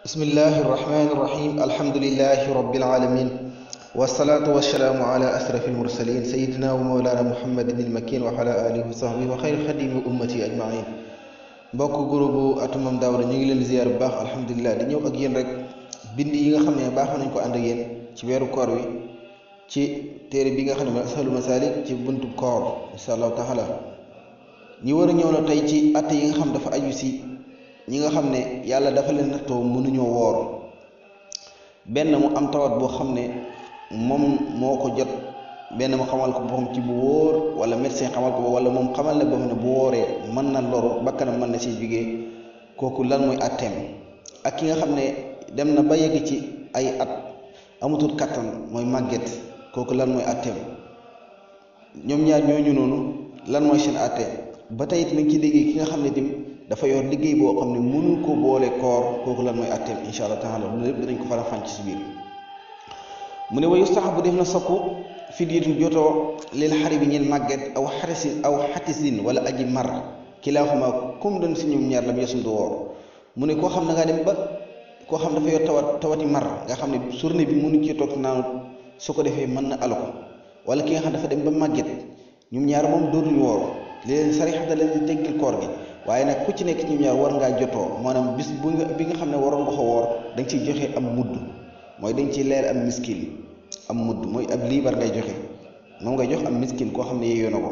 bismillahi irrahmani irrahim alhamdulilahi rabbil alamin wasalaatu wasalaamu ala asrafi almursalin sayidina wa mawlana muhammadin ilmakin wa ala alihi wa sahbihi wa xayri xadimi ummati ajmain mbokk groupe atumam daawra ñu ngi leen ziyaar bu baax alhamdulilah di ñëw ak yéen rek bind yi nga xam ne baaxoo nañ ko ànd ak yéen ci weeru koor wi ci téere bi nga xam ne mooy asalu masalik ci buntu koor insha allahu taala ñi war a ñëw na tey ci att yi nga xam dafa aju si ñi nga xam ne yàlla dafa leen nattoo mënuñoo woor benn mu am tawat boo xam ne moom moo ko jot benn mu xamal ko boppam ci bu wóor wala médecin xamal ko wala moom xamal ne boppam ne bu wooree mën na loru bakkanam mën na si jógee kooku lan mooy atteem ak ki nga xam ne dem na ba yegg ci ay at amatul kattan mooy màgget kooku lan mooy atteem ñoom ñaar ñooñu noonu lan mooy seen atte ba tey it nañ ci liggéey ki nga xam ne tim dafa yor liggéey boo xam ne mënu ko boole koor kooku lan mooy atteem insha allah taala loolu lépp dinañ ko faram fànc ci biir mu ne wa yustahabu def na soppu fidyatun jotoo lil xari bi ñeen màgget aw xarisin aw xatisin wala aji mar kilaaxuma comme doon si ñoom ñaar lam yesum du woor mu ne koo xam ne nga dem ba koo xam dafa yor tawat tawati mar nga xam ne journée bi mënu ci toog naanu su ko defee mën na alu ko wala ki nga xam dafa dem ba màgget ñoom ñaar moom dootuñu woor li leen sarixa da leen di teggil koor gi waaye nag ku ci nekk ñoom ñaar war ngaa jotoo maanaam bis bu nga bi nga xam ne waroon nga ko woor da nga ciy joxe am mudd mooy dañ ciy leer am miskin am mudd mooy ab liibar ngay joxe moom ngay jox am miskin koo xam ne yeeyoo na ko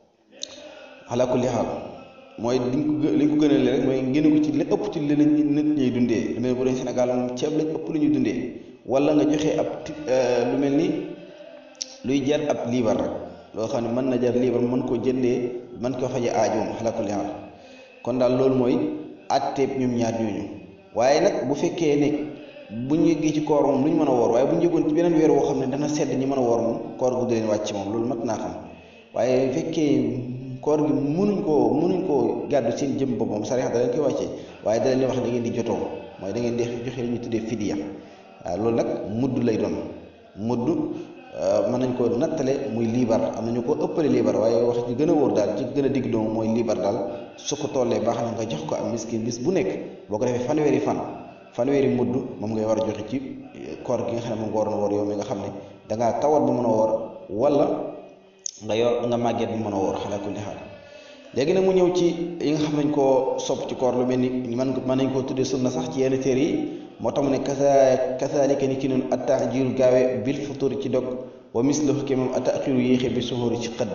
ala kulli xaal mooy liñ ko liñ ko gënale rek mooy ngeen ko ci li ëpp ci li nit ñuy dundee lu mel bu dee Sénégal moom ceeb lañ ëpp lu ñuy dundee wala nga joxe ab lu mel ni luy jar ab liibar rek loo xam ne mën na jar liibar mën koo jëndee mën koo faje aajoom ala kulli xaal kon daal loolu mooy atteeb ñoom ñaar ñooñu waaye nag bu fekkee ne bu ñu yeggee ci koor moom lu ñu mën a woor waaye bu ñu yeggoon ci beneen weer woo xam ne dana sedd ñi mën a woor moom koor gu du leen wàcc moom loolu mat naa xam waaye fekkee koor gi mënuñ koo mënuñ koo gàddu seen jëm bopp moom sariya da leen koy wàccee waaye da leen di wax da ngeen di jotoo mooy da ngeen di joxe li ñu tuddee fidiya waaw loolu nag mudd lay doon mudd mën nañ ko nattale muy liibar am na ñu ko ëppale liibar waaye wax ci gën a wóor daal ci gën a digg doomu mooy liibar daal su ko tollee baax na nga jox ko am miskin bis bu nekk boo ko defee fanweeri fan fanweeri mudd moom ngay war a joxe ci koor gi nga xam ne moom nga waroon a woor yow mi nga xam ne dangaa tawat bu mën a woor wala nga yor nga màgget bu mën a woor xalaa kulli xaal léegi nag mu ñëw ci yi nga xam nañ koo sopp ci koor lu mel ni man mën nañ koo tuddee sunna sax ci yenn téere yi moo tax mu ne kasa kasaalika ni ki noonu attaajiru gaawe bil futur ci dog wa mislahu ke moom attaaxiru yéexe bi suhóori ci xëdd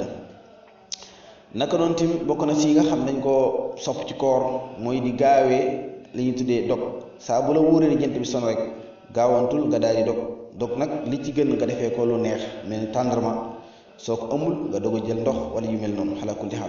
naka noonu tim bokk na si yi nga xam nañ koo sopp ci koor mooy di gaawee li ñuy tuddee dog saa bu la wóoree ni jant bi son rek gaawantul nga daal di dog dog nag li ci gën nga defee ko lu neex mel ni tàndarma soo ko amul nga doog a jël ndox wala yu mel noonu xalaa kulli xaal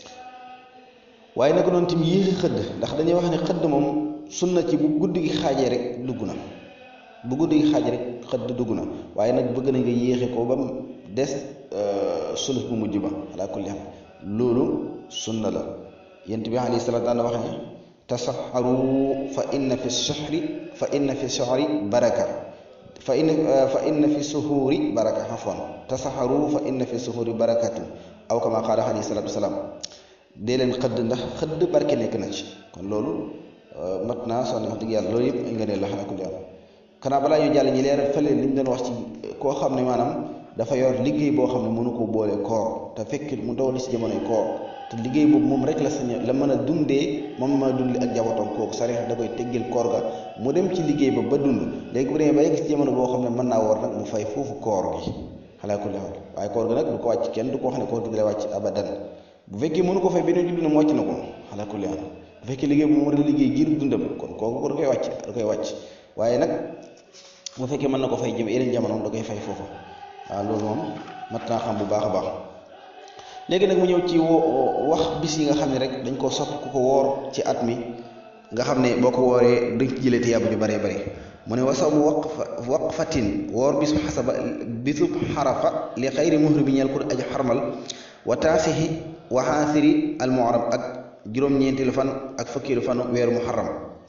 waaye naka noonu tim yéexi xëdd ndax dañuy wax ne xëdd moom sunna ci bu guddi gi xaajee rek dugg na bu guddi gi xaajee rek xëdd dugg na waaye nag bëgg nañ nga yéexe ko ba mu des sulus bu mujj ba xalaa kulli xaal loolu sunna la yent bi alayhi salaatu daan wax ne tasaxaru fa inna fi soxri fa inna fi soxri baraka fa inna fa inna fi suhuuri baraka xafoon tasaxaru fa inna fi suhuuri barakatu aw kama qaala alayhi salaatu wasalaam dee leen xëdd ndax xëdd barke nekk na ci kon loolu mat naa soo ne wax dëgg yàlla loolu yëpp ay nga ne la xanaa ku jàll xanaa balaa ñu jàll ñi leeral fële li ñu doon wax ci koo xam ne maanaam dafa yor liggéey boo xam ne mënu ko boole koor te fekk mu daw li si jamonoy koor te liggéey boobu moom rek la sañ la mën a dundee moom mën a dund ak njabootam kooku sariya da koy teggil koor ga mu dem ci liggéey ba ba dund léegi bu demee ba yegg si jamono boo xam ne mën naa woor nag mu fay foofu koor gi xalaa kulli xaal waaye koor gi nag du ko wàcc kenn du ko wax ne koor gi dina wàcc abadan bu fekkee mënu ko fay beneen julli na mu wàcc na ko xalaa kulli xaal bu fekkee liggéey bu mu war a liggéey giir dundam kon kooku da koy wàcc da koy wàcc waaye nag bu fekkee mën na ko fay jëm yeneen jamono da koy fay foofu waaw loolu moom mat naa xam bu baax a baax léegi nag mu ñëw ci wax bis yi nga xam ne rek dañ koo sopp ku ko woor ci at mi nga xam ne boo ko wooree dañ ci jëlee tiyaaba ju bëree bëri mu ne wasamu waqfa waqfatin woor bisu xasaba bisu xarafa li xayri muhri bi ñeel ko aji xarmal wa taasixi wa xaasiri al muharram ak juróom-ñeenteelu fan ak fukkeelu fanu weeru muharram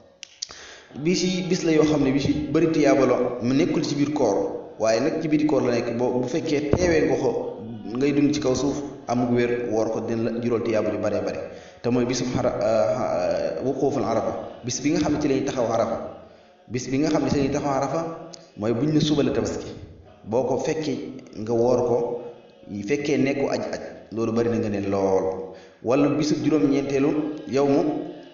bis yi bis la yoo xam ne bis yi bëri tiyaaba la mu nekkul ci biir koor waaye nag ci biir koor la nekk boo bu fekkee teewee nga ko ngay dund ci kaw suuf amug wér woor ko dina la juróol tiyaaba ju bëree bëri te mooy bisu xara wuquuful arafa bis bi nga xam ne ci lañuy taxaw arafa bis bi nga xam ne si ñuy taxaw arafa mooy buñ ne suba la tabaski boo ko fekkee nga woor ko fekkee nekku aj aj loolu bari na nga ne lool wala bisu juróom-ñeenteelu yow mu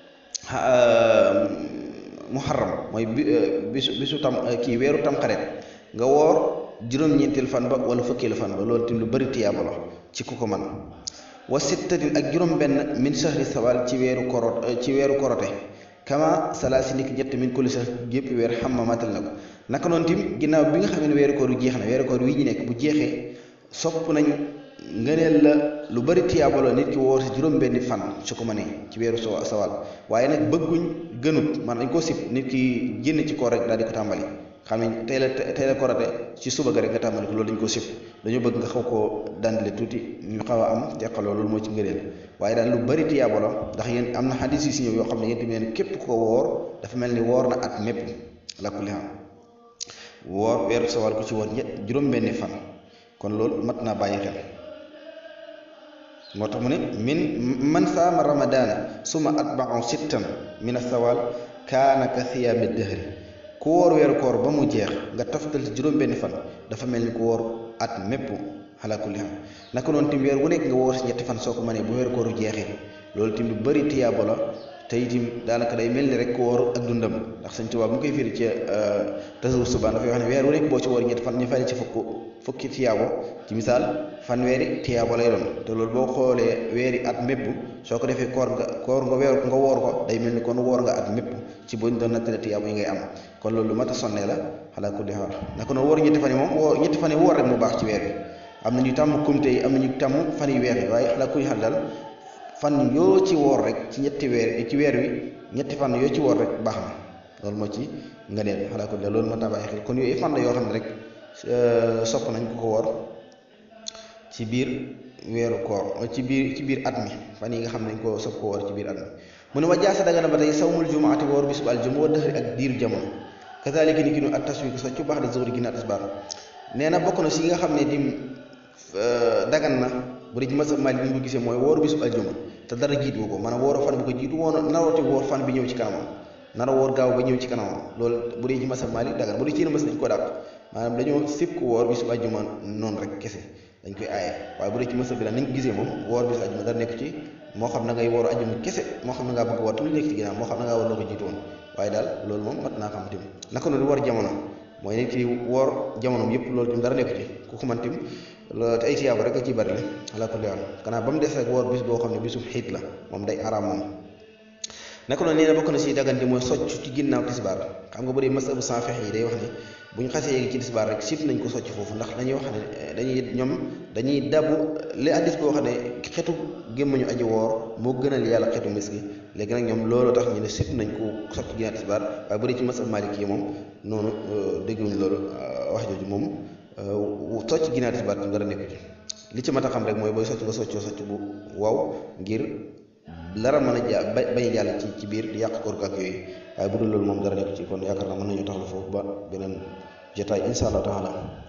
muharram mooy bisu bisu tam kii weeru tam xaret nga woor juróom-ñeenteelu fan ba wala fukkeelu fan ba loolu tim lu bari tiyaaba la ci ku ko man wa sittatin ak juróom-benn min shahri sawal ci weeru korot ci weeru korote kama salaasi niki ñett min kulli sax gépp weer xam ma matal na ko naka noonu tim ginnaaw bi nga xam ne weeru koor wi jeex na weeru koor wi ñu nekk bu jeexee sopp nañ ngëneel la lu bari tiyaaba la nit ki woor si juróom-benni fan su ko mënee ci weeru so sawal waaye nag bëgguñ gënut man dañ koo sib nit ki génn ci koor rek daal di ko tàmbali xam ne tey la tey la korate ci suba ga rek nga tàmbali ko loolu dañ koo sib dañoo bëgg nga xaw koo dandale tuuti ñu xaw a am teqaloo loolu moo ci ngëneel waaye daal lu bari tiyaaba la ndax yéen am na xadis yi si ñëw yoo xam ne yéen tamit képp ko woor dafa mel ni woor na at mépp la kulli xam woor weeru sawal ku ci woor ñett juróom-benni fan kon loolu mat naa bàyyi xel moo tax mu ne min man saama ramadaana suma atba'u sittan min asawal kaana ka siyaami dëhri ku woor weeru koor ba mu jeex nga toftal ci juróom-benni fan dafa mel ni ku woor at mépp ala kulli xam naka noonu tim weer wu nekk nga woor si ñetti fan soo ko mënee bu weeru kooru jeexee loolu tim lu bëri tiyaabo la te itim daanaka day mel ni rek ku woor ak dundam ndax Sëñ Tuubaa bu mu koy firi ci tasawur subaan dafay wax ne weer wu nekk boo ci woor ñetti fan ñu fay ci fukk fukki tiyaabo ci misaal fanweeri tiyaabo lay doon te loolu boo xoolee weeri at mépp soo ko defee koor nga koor nga weer nga woor ko day mel ni kon woor nga at mépp ci buñ doon nattale tiyaabo yi ngay am kon loolu lu mat a sonnee la xalaa kulli xaal naka noonu woor ñetti fan yi moom woor ñetti fan yi woor rek mu baax ci weer bi am na ñu tàmm kumte yi am na ñu tàmm fan yu weex yi waaye xalaa kulli xaal daal fan yoo ci woor rek ci ñetti weer ci weer wi ñetti fan yoo ci woor rek baax na loolu moo ci nga neel xalaa kulli loolu mat naa bàyyi xel kon yooyu fan la yoo xam ne rek sopp nañ ko ko woor ci biir weeru koor ci biir ci biir at mi fan yi nga xam ne dañ ko sopp ko woor ci biir at mi mu ne wa jaasa daga na ba tey sawmul jumaati woor bisub aljuma wa dëxëri ak diiru jamono kazalika ni ki nu ak taswiku soccu baax da zuhri ginnaaw tisbaar nee na bokk na si yi nga xam ne dim dagan na bu dee ci masab Maalik bi ñu ko gisee mooy wooru bisub aljuma te dara jiitu ko maanaam wooro fan bi ko jiitu woon narooti woor fan bi ñëw ci kanamam nara woor gaaw ba ñëw ci kanamam loolu bu dee ci masab Maalik dagan bu dee ci yéen mas dañ ko dàq maanaam dañoo sib ko woor bisub aljuma noonu rek kese dañ koy aaye waaye bu dee ci masab bi la nañ ko gisee moom woor bisub aljuma dara nekk ci moo xam na ngay wooru aljuma kese moo xam na ngaa bëgg woor te lu nekk ci ginnaaw moo xam na ngaa woor loo ko jiitu woon waaye daal loolu moom mat naa xam tamit naka noonu war jamono mooy nit ki woor jamonoom yëpp loolu tim dara nekk ci ku ko man tim te ay tiyaaba rek a ciy bari la ala kulli haal kanaa ba mu des rek woor bis boo xam ne bisub xiit la moom day araam moom naka noonu nee na bokk na si dagante mooy socc ci ginnaaw tisbaar xam nga bu dee masabu sanfex yi day wax ne bu ñu xasee yéegi ci tisbaar rek sib nañ ko socc foofu ndax dañuy wax ne dañuy ñoom dañuy dabu li addis boo xam ne xetu gémmañu aji woor moo gënal yàlla xetu mis gi léegi nag ñoom loolu tax ñu ne sib nañ ko socc ginnaaw tisbaar waaye bu dee ci masab malik yi moom noonu dégguñ loolu wax jooju moom socc ginnaaw tisbaar tam dara nekku ci li ci mat a xam rek mooy booy socc nga soccoo socc bu waw ngir dara mën a ja bañ a jàll ci ci biir di yàq koor ak yooyu waaye bu dul loolu moom dara nekk ci kon yaakaar naa mën nañu taxaw foofu ba beneen jotaay insha allah taala